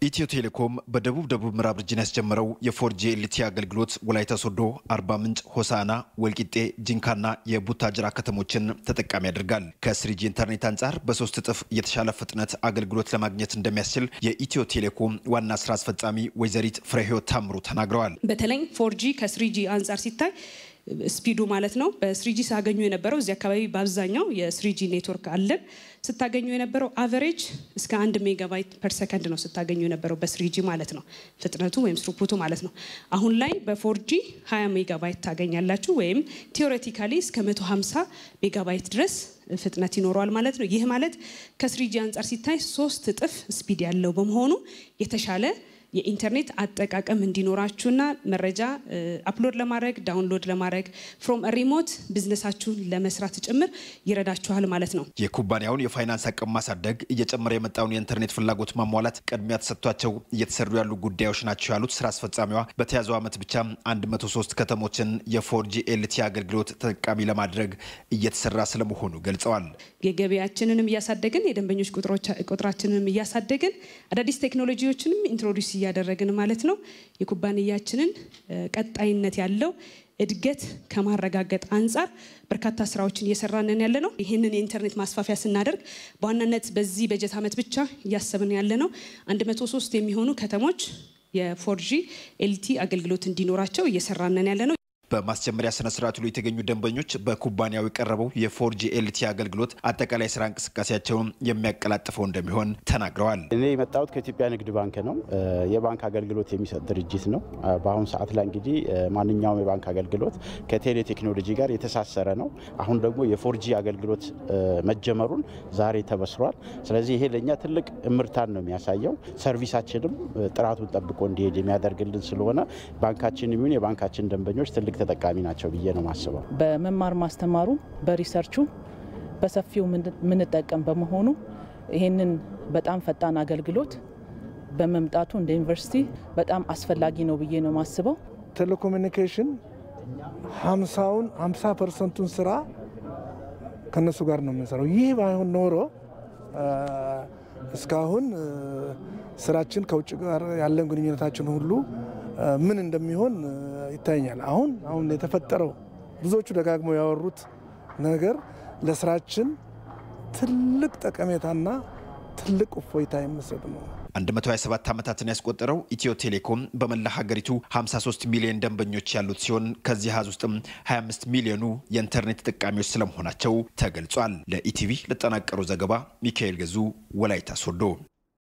ኢትዮ ቴሌኮም በደቡብ ደቡብ ምዕራብ ሪጅን ያስጀመረው የፎርጂ ኤልቲ አገልግሎት ወላይታ ሶዶ፣ አርባ ምንጭ፣ ሆሳና፣ ወልቂጤ፣ ጂንካና የቡታጅራ ከተሞችን ተጠቃሚ ያደርጋል። ከስሪጂ ኢንተርኔት አንጻር በሶስት እጥፍ የተሻለ ፍጥነት አገልግሎት ለማግኘት እንደሚያስችል የኢትዮ ቴሌኮም ዋና ስራ አስፈጻሚ ወይዘሪት ፍሬህይወት ታምሩ ተናግረዋል። በተለይ ፎርጂ ከስሪጂ አንጻር ሲታይ ስፒዱ ማለት ነው። በስሪጂ ሳገኙ የነበረው እዚህ አካባቢ በአብዛኛው የስሪጂ ኔትወርክ አለን። ስታገኙ የነበረው አቨሬጅ እስከ አንድ ሜጋባይት ፐር ሰከንድ ነው ስታገኙ የነበረው በስሪጂ ማለት ነው፣ ፍጥነቱ ወይም ስሩፑቱ ማለት ነው። አሁን ላይ በፎርጂ 20 ሜጋባይት ታገኛላችሁ ወይም ቴዎሬቲካሊ እስከ 150 ሜጋባይት ድረስ ፍጥነት ይኖረዋል ማለት ነው። ይህ ማለት ከስሪጂ አንጻር ሲታይ ሶስት እጥፍ ስፒድ ያለው በመሆኑ የተሻለ የኢንተርኔት አጠቃቀም እንዲኖራችሁና መረጃ አፕሎድ ለማድረግ ዳውንሎድ ለማድረግ ፍሮም ሪሞት ቢዝነሳችሁን ለመስራት ጭምር ይረዳችኋል ማለት ነው። የኩባንያውን የፋይናንስ አቅም ማሳደግ፣ እየጨመረ የመጣውን የኢንተርኔት ፍላጎት ማሟላት ቅድሚያ ተሰጥቷቸው እየተሰሩ ያሉ ጉዳዮች ናቸው ያሉት ስራ አስፈጻሚዋ በተያዘው ዓመት ብቻ 103 ከተሞችን የፎርጂ ኤልቲ አገልግሎት ተጠቃሚ ለማድረግ እየተሰራ ስለመሆኑ ገልጸዋል። የገበያችንንም እያሳደግን የደንበኞች ቁጥራችንንም እያሳደግን አዳዲስ ቴክኖሎጂዎችንም ኢንትሮዲስ እያደረግን ማለት ነው። የኩባንያችንን ቀጣይነት ያለው እድገት ከማረጋገጥ አንጻር በርካታ ስራዎችን እየሰራንን ያለ ነው። ይህንን የኢንተርኔት ማስፋፊያ ስናደርግ በዋናነት በዚህ በጀት ዓመት ብቻ እያሰብን ያለ ነው 103 የሚሆኑ ከተሞች የፎርጂ ኤልቲ አገልግሎት እንዲኖራቸው እየሰራንን ያለ ነው። በማስጀመሪያ ስነ ስርዓቱ ላይ የተገኙ ደንበኞች በኩባንያው የቀረበው የፎርጂ ኤልቲ አገልግሎት አጠቃላይ ስራ እንቅስቃሴያቸውን የሚያቀላጥፈው እንደሚሆን ተናግረዋል። እኔ የመጣሁት ከኢትዮጵያ ንግድ ባንክ ነው። የባንክ አገልግሎት የሚሰጥ ድርጅት ነው። በአሁኑ ሰዓት ላይ እንግዲህ ማንኛውም የባንክ አገልግሎት ከቴሌ ቴክኖሎጂ ጋር የተሳሰረ ነው። አሁን ደግሞ የፎርጂ አገልግሎት መጀመሩን ዛሬ ተበስሯል። ስለዚህ ይሄ ለእኛ ትልቅ እምርታን ነው የሚያሳየው። ሰርቪሳችንም ጥራቱን ጠብቆ እንዲሄድ የሚያደርግልን ስለሆነ ባንካችን የሚሆን የባንካችን ደንበኞች ትልቅ ተጠቃሚ ናቸው ብዬ ነው ማስበው። በመማር ማስተማሩ በሪሰርቹ በሰፊው የምንጠቀም በመሆኑ ይህንን በጣም ፈጣን አገልግሎት በመምጣቱ እንደ ዩኒቨርሲቲ በጣም አስፈላጊ ነው ብዬ ነው ማስበው። ቴሌኮሙኒኬሽን ሀምሳውን ሀምሳ ፐርሰንቱን ስራ ከነሱ ጋር ነው የምንሰራው። ይህ ባይሆን ኖሮ እስካሁን ስራችን ከውጭ ጋር ያለን ግንኙነታችን ሁሉ ምን እንደሚሆን ይታየኛል። አሁን አሁን የተፈጠረው ብዙዎቹ ደጋግመው ያወሩት ነገር ለስራችን ትልቅ ጠቀሜታና ትልቅ እፎይታ የሚሰጥ ነው። 127 ዓመታትን ያስቆጠረው ኢትዮ ቴሌኮም በመላ ሀገሪቱ 53 ሚሊዮን ደንበኞች ያሉት ሲሆን ከዚህ አሃዝ ውስጥም 25 ሚሊዮኑ የኢንተርኔት ተጠቃሚዎች ስለመሆናቸው ተገልጿል። ለኢቲቪ ለጠናቀሩ ዘገባ ሚካኤል ገዙ ወላይታ ሶዶ